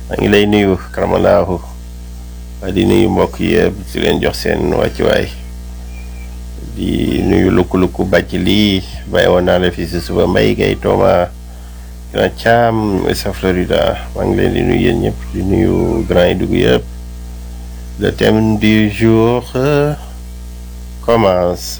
maa ngi lay nuyu karamalaahu waa di nuyu mbokk yëpp di leen jox seen wàccuwaay di nuyu lukku-lukku bàcc lii bàyyi woon naa la fii si suba mbay gay tooma grand Thiam sa Florida maa ngi leen di nuyu yéen ñëpp di nuyu grand yi dugg yëpp le thème du jour euh, commence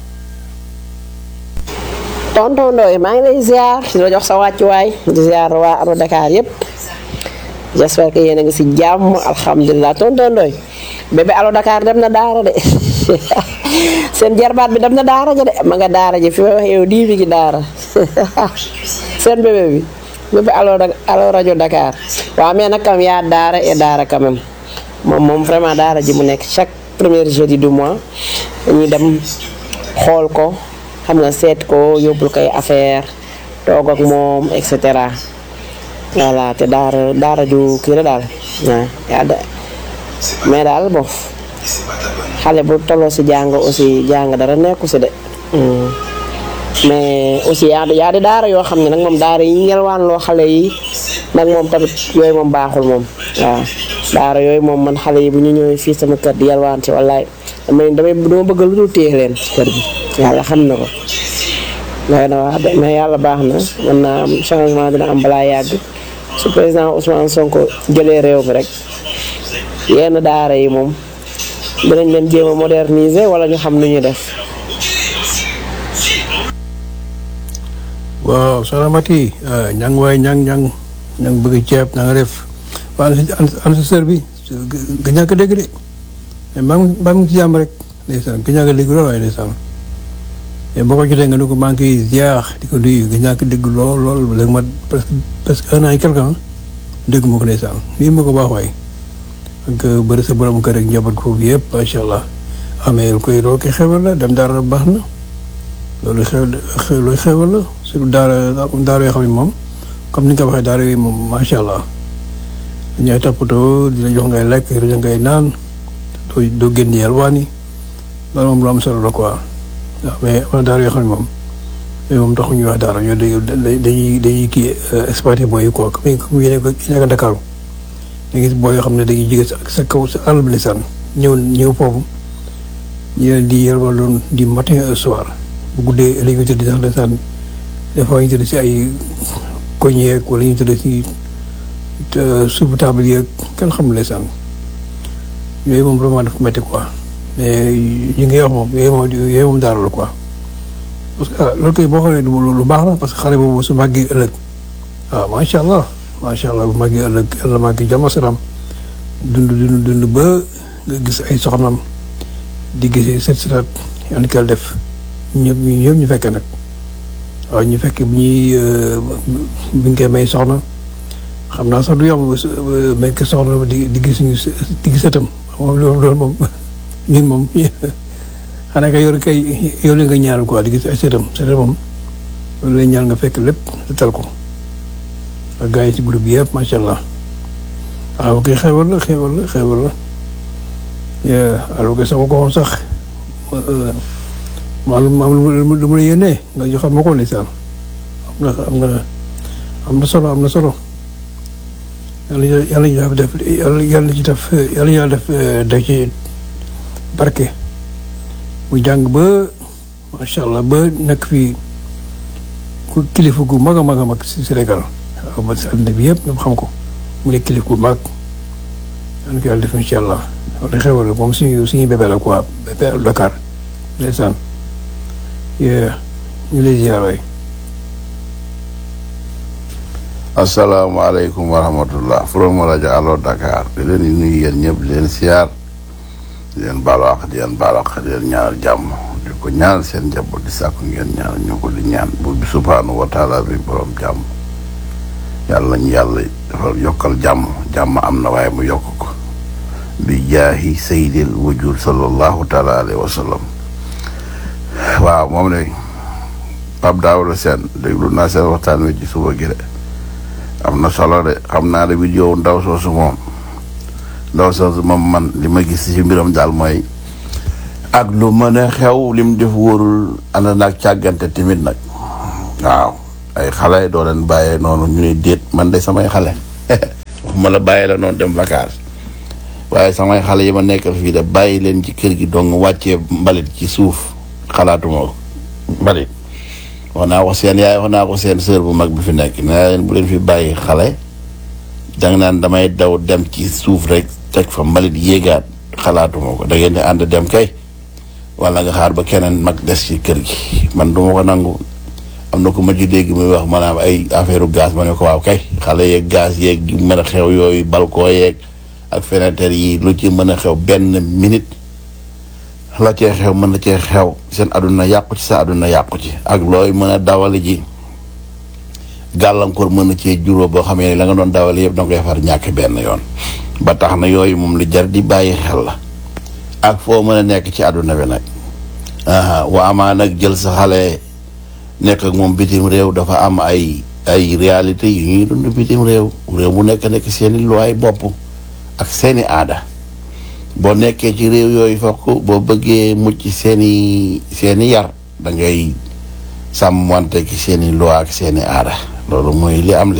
tonton Ndoye maa ngi lay ziar di la jox sa wàccuwaay di ziar waa Aro Dakar yëpp j'espère que yéen a ngi si jàmm alhamdulilah tonton Ndoye bébé Aro Dakar dem na daara de seen jarbaat bi dem na daara ja de ma nga daara ji fi may wax yow dii fi gi daara seen bébé bi bébé Alo Alo rajo Dakar waaw mais nag kam yaa daara et daara quand même moom moom vraiment daara ji mu nekk chaque premier jeudi du mois dañuy dem xool ko xam nga seet ko yóbbul koy affaire toog ak moom et cetera voilà te daara daara ju kii la daal waaw yaa da mais daal bon xale bu tolloo si jàng aussi jàng dara nekku si de Hmm. mais aussi yaa yaa di daara yoo xam ne nag moom daara yi ñelwaan loo xale yi nag moom tamit yooyu moom baaxul moom waaw daara yooyu moom man xale yi bu ñu ñëwee fii sama kër di yalwaan ci wallaay damay damay dama bëgg lu dul téye leen ci kër gi yàlla xam na ko doy na wax de mais yàlla baax na mën naa am changement dina am balaa yàgg su président Ousmane Sonko jëlee réew mi rek yenn daara yi moom dinañ leen jéem a moderniser wala ñu xam nu ñuy def waaw soxna Mati ñang waay ñang ñang ñang bëgg ceeb na nga def waa an an sa sër bi ga ñàkk a dégg de mais maa ngi maa ngi ci jàmm rek ndeysaan ga ñàkk a dégg lool waaye ndeysaan mais boo ko jotee nga ne ko maa ngi koy ziar di ko nuyu ga ñàkk a dégg lool lool léegi ma presque presque un an et quelque ans dégg ma ko ndeysaan nii ma ko baax waay ak bëri sa borom kër ak njaboot foofu yëpp macha allah amee koy loolu koy xewal la dem dara baax na loolu xew xew loolu xewal la surtout daara daara yoo xam ne moom comme ni nga ko waxee daara yi moom macha allah ñooy toppatoo di la jox ngay lekk di la ngay naan doo doo génn yalwaan yi loolu moom lu am solo la quoi waaw mais am na daara yoo xam ne moom yooyu moom taxu ñuy wax daara ñoo dañuy dañuy dañuy kii exploité booy yi quoi comme comme yéen a nekk Dakar da gis booy yoo xam ne dañuy jóge sa sa kaw sa àll bi lisaan ñëw ñëw foofu ñu leen di yalwaan loon di matin au soir bu guddee la ñuy tëdd sax lisaan des fois ñu tëdd si ay koñ yeeg wala ñu tëdd si suufu table yeeg kenn xamul lisaan yooyu moom vraiment dafa métti quoi mais yi ngay wax moom yooyu moom yooyu moom daara la quoi parce que loolu koy boo xoolee lu baax la parce que xale boobu su màggee ëllëg waaw macha allah macha allah bu màggee ëllëg yàlla màggee jàmm salaam dund dund dund ba nga gis ay soxnam di gisee set setaat yàlla ko def ñëpp ñu ñëpp ñu fekkee nag waaw ñu fekkee bu ñuy bu ñu koy may soxna xam naa sax du yomb may ko soxna di di gis ñu di gis sëtam moom loolu loolu moom ñun moom xanaa kay yor kay yow la nga ñaanal quoi di gis ay sëtam sëtam moom loolu lay ñaan nga fekk lépp te tal ko ak gars yi ci groupe bi yëpp macha allah waaw kay xewal la xewal la xewal la alors que sama ko woon sax ma lu ma lu ma la yéenee nga joxal ma ko ndeysaan am na am na am na solo am na solo yàlla yàlla ñu def yàlla yàlla ci def yàlla yàlla def def ci barke mu jàng ba macha allah ba nekk fii ku kilifa gu mag a mag a mag si Sénégal waaw ba si àddina bi yëpp ñoom xam ko mu nekk kilifa gu mag yàlla ko yàlla def incha allah wala xewal moom suñu suñu bébé la quoi bébé Dakar ndeysaan ñu lay ziar waay asalaamaaleykum wa rahmatullah from rajo Allo Dakar di leen di nuyu yéen ñëpp di leen siyaar di leen baalu àq di leen baalu àq di leen ñaanal jàmm di ko ñaanal seen njaboot di sàkku ngeen ñaanal ñu ko di ñaan buur bi subhaanahu wa taala bi borom jàmm yàlla ñu yàlla defal yokkal jàmm jàmm am na waaye mu yokk ko bi jaahi sayyidil wujud sallallahu taala alayhi wa sallam waaw moom ne Pape Daouda Sène déglu naa seen waxtaan wi ci suba gi de am na solo de xam naa ne vidéo ndaw soosu moom ndaw soosu moom man li ma gis ci mbiram daal mooy ak lu mën a xew lim def wóorul ànd naag càggante tamit nag waaw ay xale doo leen bàyyee noonu ñu ne déet man de samay xale waxuma la bàyyi la noonu dem vacances waaye samay xale yi ma nekkal fii de bàyyi leen ci kër gi dong wàccee mbalit ci suuf xalaatuma ko mbalit wax naa ko seen yaay wax naa ko seen sœur bu mag bi fi nekk nee naa leen bu leen fi bàyyi xale danga naan damay daw dem ci suuf rek teg fa mbalit yéegaat xalaatuma ko da ngeen di ànd dem kay wala nga xaar ba keneen mag des ci kër gi man duma ko nangu am na ko ma ci dégg muy wax maanaam ay affaire gaz ma ne ko waaw kay xale yeeg gaz yeeg yu mën a xew yooyu balcon yeeg ak fenêtre yi lu ci mën a xew benn minute la cee xew mën na cee xew seen àdduna yàqu ci sa àdduna yàqu ci ak looy mën a dawali ji gàllankoor mën na cee juróo boo xamee ne la nga doon dawali yëpp danga koy far ñàkk benn yoon ba tax na yooyu moom lu jar di bàyyi xel la ak foo mën a nekk ci àdduna bi nag aha waa amaa nag jël sa xale nekk ak moom bitim réew dafa am ay ay réalité yu ñuy dund bitim réew réew mu nekk nekk seeni luwaay bopp ak seeni aada boo nekkee ci réew yooyu fokk boo bëggee mucc seeni seeni yar da ngay sàmm wante ki seeni loi ak seeni aada loolu mooy li am li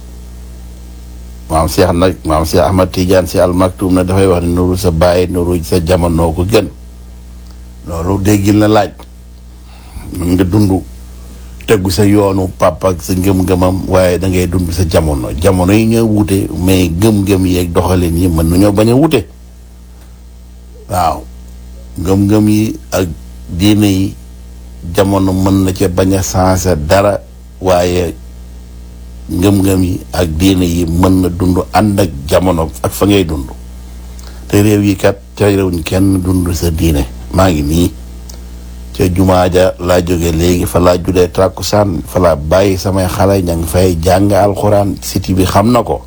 maam Cheikh nag maam Cheikh Ahmad Tidiane si al maktum na dafay wax ne nuru sa bàyyi nuru sa jamono ko gën loolu déggil na laaj mën nga dund tegu sa yoonu papa ak sa ngëm-ngëmam waaye da ngay dund sa jamono jamono yi ñoo wute mais ngëm-ngëm yeeg doxalin yi mën nañoo bañ a wute waaw ngëm-ngëm yi ak diine yi jamono mën na ca bañ a sensé dara waaye ngëm-ngëm yi ak diine yi mën na dund ànd ak jamono ak fa ngay dund te réew yi kat ca réewuñ kenn dund sa diine maa ngi nii ca jumaa ja laa jóge léegi fa laa julee tàkkusaan fa laa bàyyi samay xale ña ngi fay jàng alxuraan siti bi xam na ko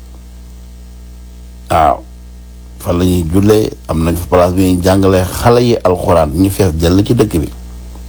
waaw fa la ñuy jullee am nañ fa place bi ñuy jàngalee xale yi alxuraan ñu fees jël ci dëkk bi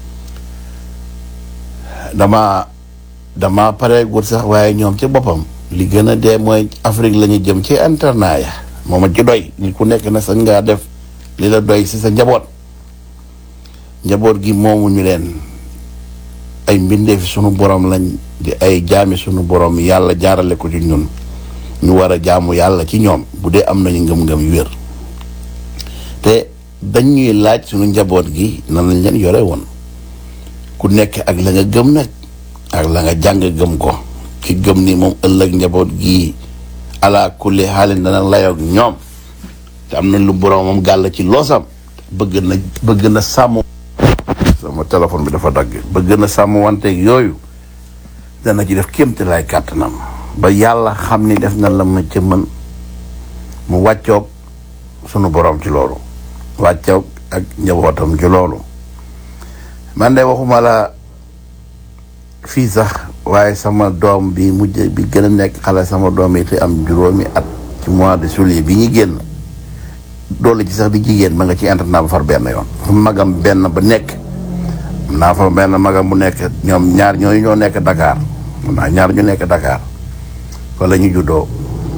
dama dama pareegul sax waaye ñoom ci boppam li gën a dee mooy Afrique la ñu jëm ci internat ya moom a ci doy ni ku nekk na sañ ngaa def li la doy si sa njaboot njaboot gi moomu ñu leen ay mbindeefi sunu borom lañ di ay jaami sunu borom yàlla jaarale ko ci ñun ñu war a jaamu yàlla ci ñoom bu dee am nañu ngëm-ngëm yu wér te dañ ñuy laaj sunu njaboot gi nan lañ leen yore woon ku nekk ak la nga gëm nag ak la nga jàng gëm ko ki gëm ni moom ëllëg njaboot gi ala kulli xaalin dana layoog ñoom te am na lu boromam gàll ci loosam bëgg na bëgg na sàmm sama téléphone bi dafa dagg bëgg na sàmm wanteeg yooyu dana ci def kéemte lay kàttanam ba yàlla xam ni def na la ma ca mën mu wàccoog sunu borom ci loolu wàccoog ak njabootam ci loolu man de waxuma la fii sax waaye sama doom bi mujj bi gën a nekk xale sama doom yi te am juróomi at ci mois de juillet bi ñu génn doole ci sax di jigéen ma nga ci internat ba far benn yoon fu magam benn ba nekk am naa fa benn magam bu nekk ñoom ñaar ñooyu ñoo nekk Dakar am naa ñaar ñu nekk Dakar fa la ñu juddoo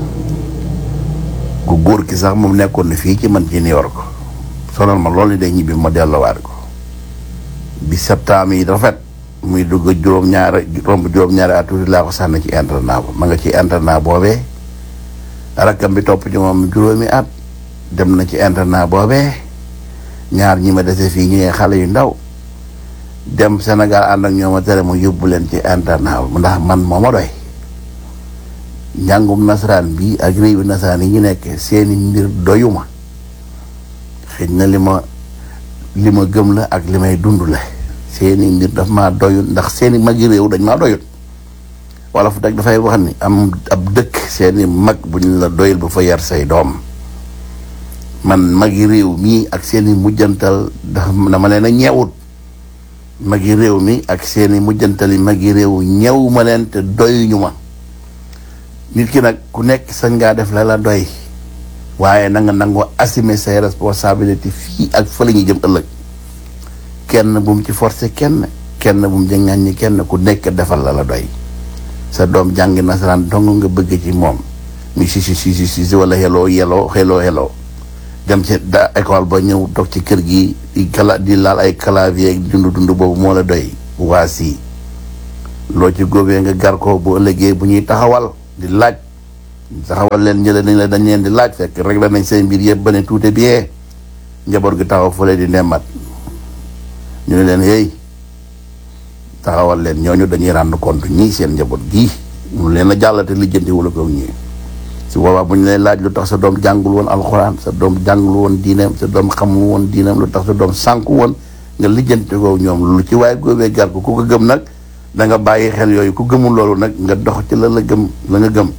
ku góor ki sax moom nekkoon na fii ci man ci New York sonal ma loolu day ñibbi ma delluwaat ko bi septembre yi rafet muy dugg juróom-ñaari romb juróom-ñaari at tuuti laa ko sànni ci internat ba ma nga ci internat boobee rakkam bi topp ci moom juróomi at dem na ci internat boobee ñaar ñi ma dese fii ñu ne xale yu ndaw dem Sénégal ànd ak ñoom a tere mu yóbbu leen ci internat ba ndax man moo ma doy njàngum nasaraan bi ak réewi nasaraan yi ñu nekk seeni mbir doyuma xëy na li ma li ma gëm la ak li may dund la seeni mbir daf maa doyut ndax seeni magi réew dañ maa doyut wala fu deg dafay wax ni am ab dëkk seeni mag bu ñu la doyul bu fa yar say doom man magi réew mii ak seeni mujjantal dafa dama leen a ñeewut magi réew mi ak seeni mujjantali magi réew ñeewu ma leen te doyuñu ma nit ki nag ku nekk sañ ngaa def la la doy waaye na nga nangoo assumer say responsabilité fii ak fa la ñuy jëm ëllëg kenn bu mu ci forcer kenn kenn bu mu ci ŋàññi kenn ku nekk defal la la doy sa doom jàngi nasaraan dong nga bëgg ci moom mi si si si si si wala xeloo yeloo xeloo xeloo dem ci da école ba ñëw toog ci kër gi di kala di laal ay clavier ak dund dund boobu moo la doy waa si loo ci góobee nga gar ko bu ëllëgee bu ñuy taxawal di laaj taxawal leen ñële nañ la dañ leen di laaj fekk rek la nañ seen mbir yëpp ba ne tuute bien njaboot gi taxaw fële di nemmat ñu ne leen hey taxawal leen ñooñu dañuy rendre compte ñii seen njaboot gii mu leen a jàllate lijjanti wala ko ñii su boobaa bu ñu lay laaj lu tax sa doom jàngul woon alxuraan sa doom jàngul woon diineem sa doom xamul woon diineem lu tax sa doom sànku woon nga lijjanti ko ñoom lu ci waaye góobee gar ko ku ko gëm nag da nga bàyyi xel yooyu ku gëmul loolu nag nga dox ci la la gëm la nga gëm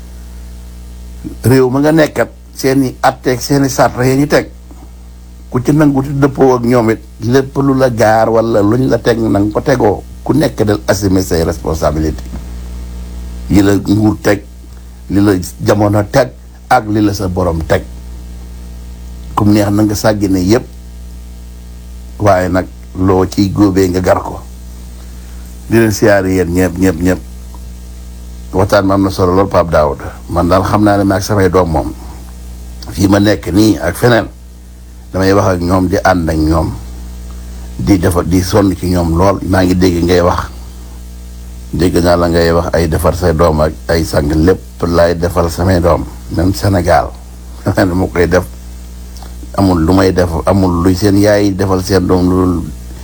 réew ma nga nekkat seeni atteeg seeni sarta yi ñu teg ku ci nangu ci dëppoo ak ñoom it lépp lu la gaar wala luñ la teg na nga ko tegoo ku nekk del assumer say responsabilité yi la nguur teg li la jamono teg ak li la sa borom teg kum neex na nga sàggine yépp waaye nag loo ciy góobee nga gar ko di leen siyaari yéen ñëpp ñëpp ñëpp waxtaan ma am na solo lool Pape Daoud man daal xam naa ne maag samay doom moom fii ma nekk nii ak feneen damay wax ak ñoom di ànd ak ñoom di defar di sonn ci ñoom lool maa ngi dégg ngay wax dégg naa la ngay wax ay defar say doom ak ay sang lépp laay defal samay doom même Sénégal ne mu koy def amul lu may def amul luy seen yaay defal seen doom lu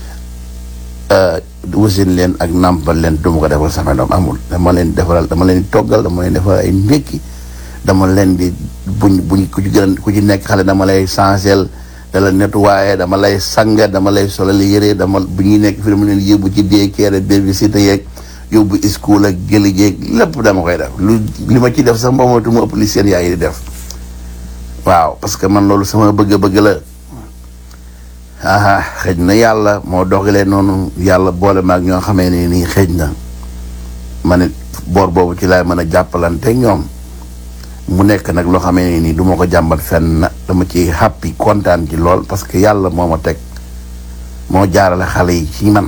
wasin leen ak nàmpal leen du ma ko defal samay doom amul dama leen defaral dama leen di toggal dama leen defal ay ndékki dama leen di buñ buñ ku ci gën ku ci nekk xale dama lay changer da la nettoyer dama lay sang dama lay solal yére dama bu ñuy nekk fi dama leen yóbbu ci dee keere babysitter yeeg yóbbu school ak jëli jeeg lépp dama koy def lu li ma ci def sax moomatu ma ëpp li seen yaay di def waaw parce que man loolu sama bëgg-bëgg la aha xëj na yàlla moo dogalee noonu yàlla boole maag ñoo xamee ne nii xëj na ma ne boor boobu ci laay mën a jàppalante ñoom mu nekk nag loo xamee ne nii du ma ko jàmbat fenn dama ci happy kontaan ci lool parce que yàlla moo ma teg moo jaarale xale yi ci man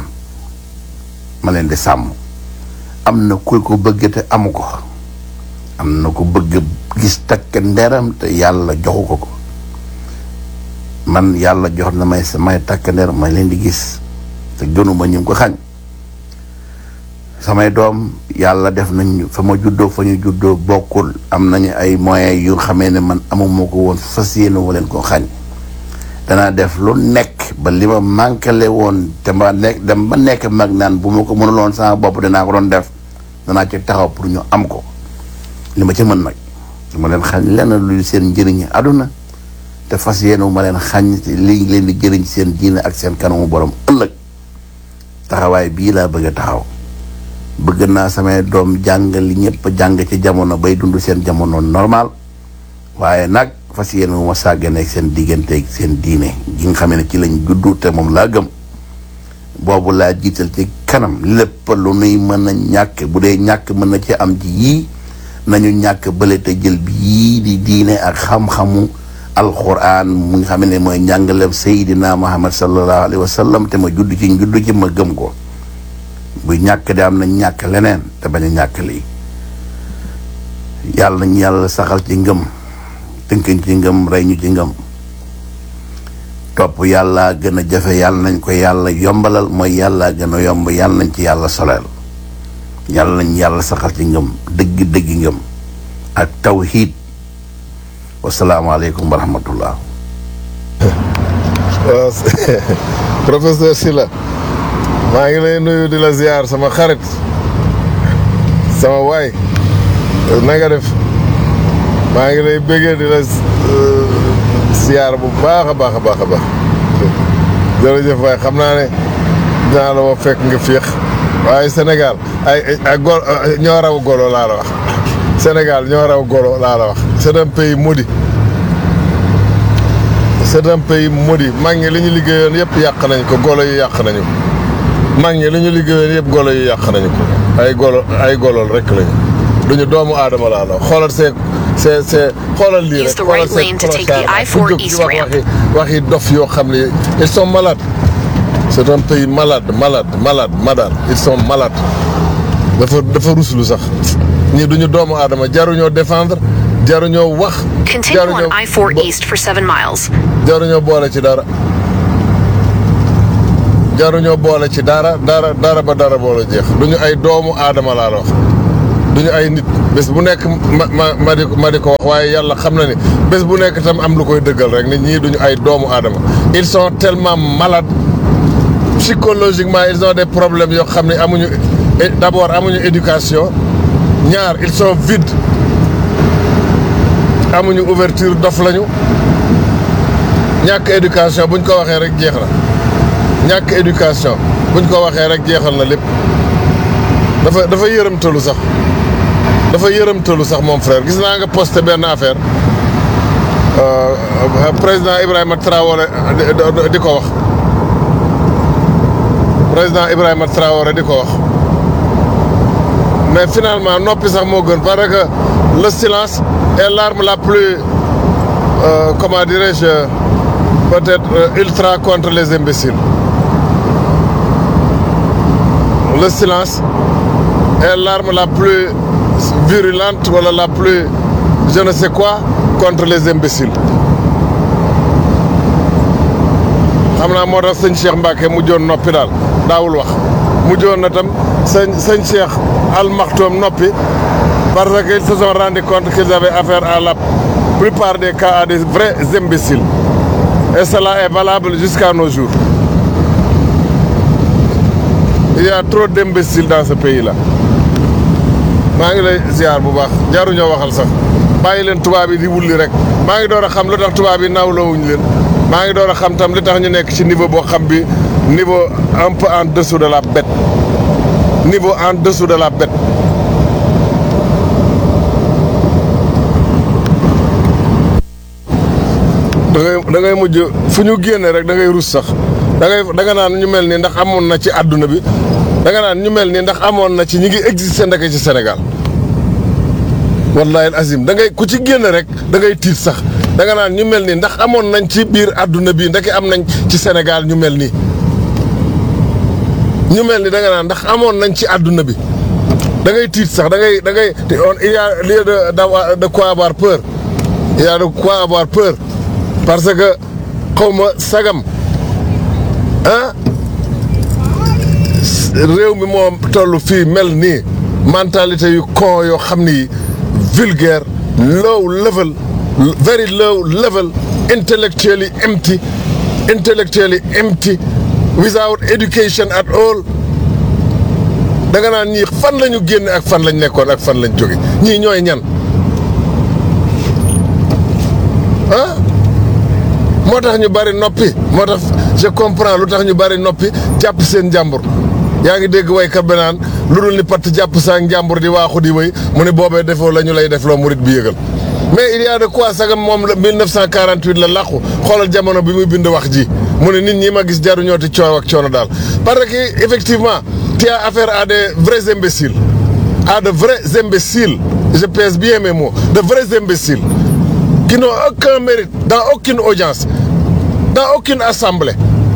ma leen di sàmm am na ku ko bëgg te amu ko am na ku bëgg gis takk nderam te yàlla joxu ko ko man yàlla jox na may samay takk nder ma leen di gis te gënuma ñu ko xañ samay doom yàlla def nañ fa ma juddoo fa ñu juddoo bokkul am nañu ay moyens yu xamee ne man amuma ko woon fas yéene wu leen ko xañ danaa def lu nekk ba li ma manqué woon te ma nekk dem ba nekk mag naan bu ma ko mënuloon sama bopp danaa ko doon def danaa ci taxaw pour ñu am ko li ma ci mën nag dama leen xañ lenn lu seen njëriñi àdduna te fas yéene wu ma leen xañ li leen di jëriñ seen diine ak seen kanamu borom ëllëg taxawaay bii laa bëgg a taxaw bëgg naa samay doom jàng li ñëpp jàng ci jamono bay dund seen jamono normal waaye nag fas yéene wu ma sàggane ak seen digganteeg seen diine gi nga xam ne ci lañ juddu te moom laa gëm boobu laa jiital ci kanam lépp lu nuy mën a ñàkk bu dee ñàkk mën na ci am ci yii nañu ñàkk bële te jël bi yii di diine ak xam-xamu alquran mu nga xam ne mooy njàngaleem Seydina Muhammad sallallahu alayhi wa sallam te ma judd ci judd ci ma gëm ko bu ñàkk de am na ñàkk leneen te bañ a ñàkk lii yàlla nañu yàlla saxal ci ngëm tënkañ ci ngëm rey ñu ci ngëm topp yàlla gën a jafe yàlla nañ ko yàlla yombalal mooy yàlla gën a yomb yàlla nañ ci yàlla soleel yàlla nañ yàlla saxal ci ngëm dëgg dëgg ngëm ak tawxiid wasalaamaaleykum wa rahmatullah waaw professeur Sylla maa ngi lay nuyu di la ziar sama xarit sama waay na nga def maa ngi lay bëggee di la ziar bu baax a baax a baax a baax jërëjëf waay xam naa ne dinaa la woo fekk nga féex waaye Sénégal ay ay gol ñoo raw golo laa la wax Sénégal ñoo raw golo laa la wax c'est un pays maudit c'est un pays maudit mag ñi li ñu liggéeyoon yëpp yàq nañ ko golo yi yàq nañu ko mag ñi li ñu liggéeyoon yëpp golo yi yàq nañu ko ay golo ay golol rek lañu duñu doomu aadama laa la xoolal see see see xoolal lii rek Use the xoolal right see lane to take the clochard I-4 fu jóg di East wax ramp. waxi waxi dof yoo xam ne ils sont malades c'est un pays malade malade malade malade ils sont malades dafa dafa ruslu sax ñii duñu doomu aadama jaruñoo défendre jaruñoo wax Continue on jaruñoo I 4 bo- East for 7 miles. jaruñoo boole ci dara jaruñoo boole ci dara dara dara ba dara boole jeex duñu ay doomu aadama laa la wax duñu ay nit bés bu nekk ma ma ma di ma di ko wax waaye yàlla xam na ni bés bu nekk tam am lu koy dëggal rek nit ñii duñu ay doomu aadama ils sont tellement malades psychologiquement ils ont des problèmes yoo xam ne amuñu d'abord amuñu éducation ñaar ils sont vides amuñu ouverture dof lañu ñàkk éducation buñ ko waxee rek jeex na ñàkk éducation buñ ko waxee rek jeexal na lépp dafa dafa yërëmtalu sax dafa yërëmtalu sax moom frère gis naa nga posté benn affaire président Ibrahima Traoré di ko wax président Ibrahima Traoré di ko wax mais finalement noppi sax moo gën parce que le silence est l'arme la plus euh, comment dirais-je peut-être euh, ultra contre les imbéciles le silence est l'arme la plus virulente wala la plus je ne sais quoi contre les imbéciles xam naa moo tax sëñ Cheikh Mbacke mujjoon noppi daal daawul wax mujjoon na tam sëñ sëñ Cheikh Al Maktoum noppi parce qu'ils se sont rendu compte qu'ils avaient affaire à la plupart des cas à des vrais imbéciles et cela est valable jusqu'à nos jours il y a trop d'imbéciles dans ce pays-là maa ngi lay ziar bu baax jaruñoo waxal sax bàyyi leen tubaab yi di wulli rek maa ngi door a xam lu tax tubaab yi nawlawuñ leen maa ngi door a xam tam li tax ñu nekk ci niveau boo xam bi niveau un peu en dessous de la bête niveau en dessous de la bête da ngay da ngay mujj fu ñu génne rek da ngay rus sax da ngay da nga naan ñu mel ni ndax amoon na ci àdduna bi da nga naan ñu mel ni ndax amoon na ci ñi ngi existé ndeke ci Sénégal wallahi azim da ngay ku ci génn rek da ngay tiit sax da nga naan ñu mel ni ndax amoon nañ ci biir àdduna bi ndeke am nañ ci Sénégal ñu mel nii ñu mel ni da nga naan ndax amoon nañ ci àdduna bi da ngay tiit sax da ngay da ngay il y a lieu de d'avoir de quoi avoir peur il y a de quoi avoir peur parce que xaw ma sagam ah réew mi moo toll fii mel nii mentalité yu con yoo xam ni vulgaire low level very low level intellectually empty intellectually empty without education at all da nga naan ñii fan la ñu génne ak fan lañ nekkoon ak fan lañ jóge ñii ñooy ñan ah moo tax ñu bari noppi moo tax je comprends lu tax ñu bari noppi jàpp seen njàmbur yaa ngi dégg waykat bi naan lu dul ni patt jàpp saa njàmbur di waaxu di wéy mu ne boobee defoo la ñu lay def loo murit bi yëgal mais il y a de quoi sagam moom la 1948 la làqu xoolal jamono bi muy bind wax ji mu ne nit ñi ma gis jaru ñooti coow ak coono daal parce que effectivement tu as affaire à des vrais imbéciles à de vrais imbéciles je pèse bien mes mots de vrais imbéciles qui n'ont aucun mérite dans aucune audience dans aucune assemblée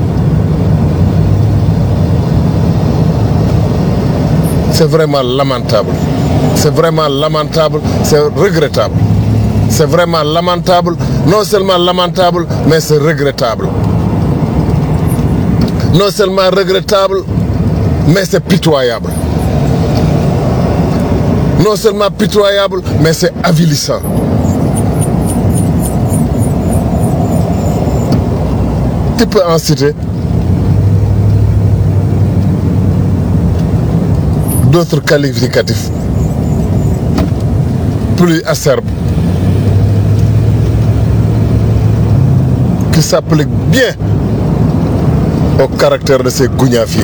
c'est vraiment lamentable c'est vraiment lamentable c'est regrettable c'est vraiment lamentable non seulement lamentable mais c'est regrettable non seulement regrettable mais c'est pitoyable non seulement pitoyable mais c'est avilissant tu peux en citer d'autres qualificatifs plus acerbes qui s'appliquent bien au caractère de ces gougnafiers.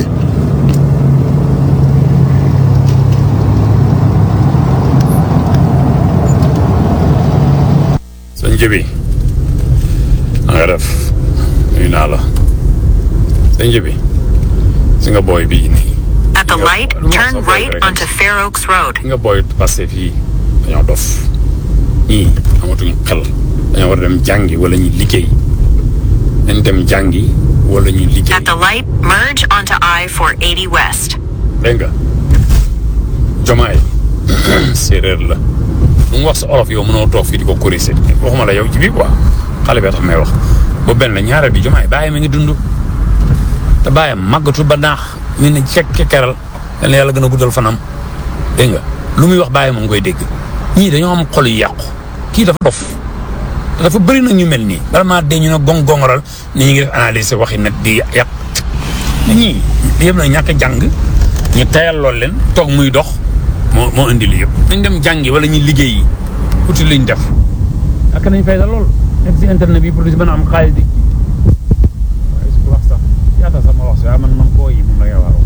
sëñ Jibi na nga def nuyu naa la sëñ Jibi si nga booy bii nii At the light, turn right onto Fair Oaks Road. si nga booy passé fii dañoo dof ñii amatuñ xel dañoo war a dem jàngi wala ñu liggéey dañ dem jàngi wala ñu liggéey At the light, merge onto I-480 West. dégg nga jomaay séeréer la lu mu wax sa olof yow mënoo toog fii di ko corriger waxuma la yow ci bii quoi xale bee tax may wax ba benn ñaareel bi jomaay bàyyi mi ngi dund te bàyyam màggatu ba naax ñu ne cek kekeral yal na yàlla gën a guddal fanam dégg nga lu muy wax bàyyi ma ngi koy dégg ñii dañoo am xol yu yàqu kii dafa dof dafa bëri na ñu mel nii bala maa dee ñu ne gong gongoral ni ñu ngi def analyse waxi net di yàq ñii yëpp na ñàkk a jàng ñu tayal lool leen toog muy dox moo moo indi li yëpp nañ dem jàngi wala ñu liggéeyi uti liñ def ak nañ fay lool nekk si internet bi pour di si mën a am xaalis di waaye su ko wax sax yaata sama wax si waaye man man koo yi moom la ngay wax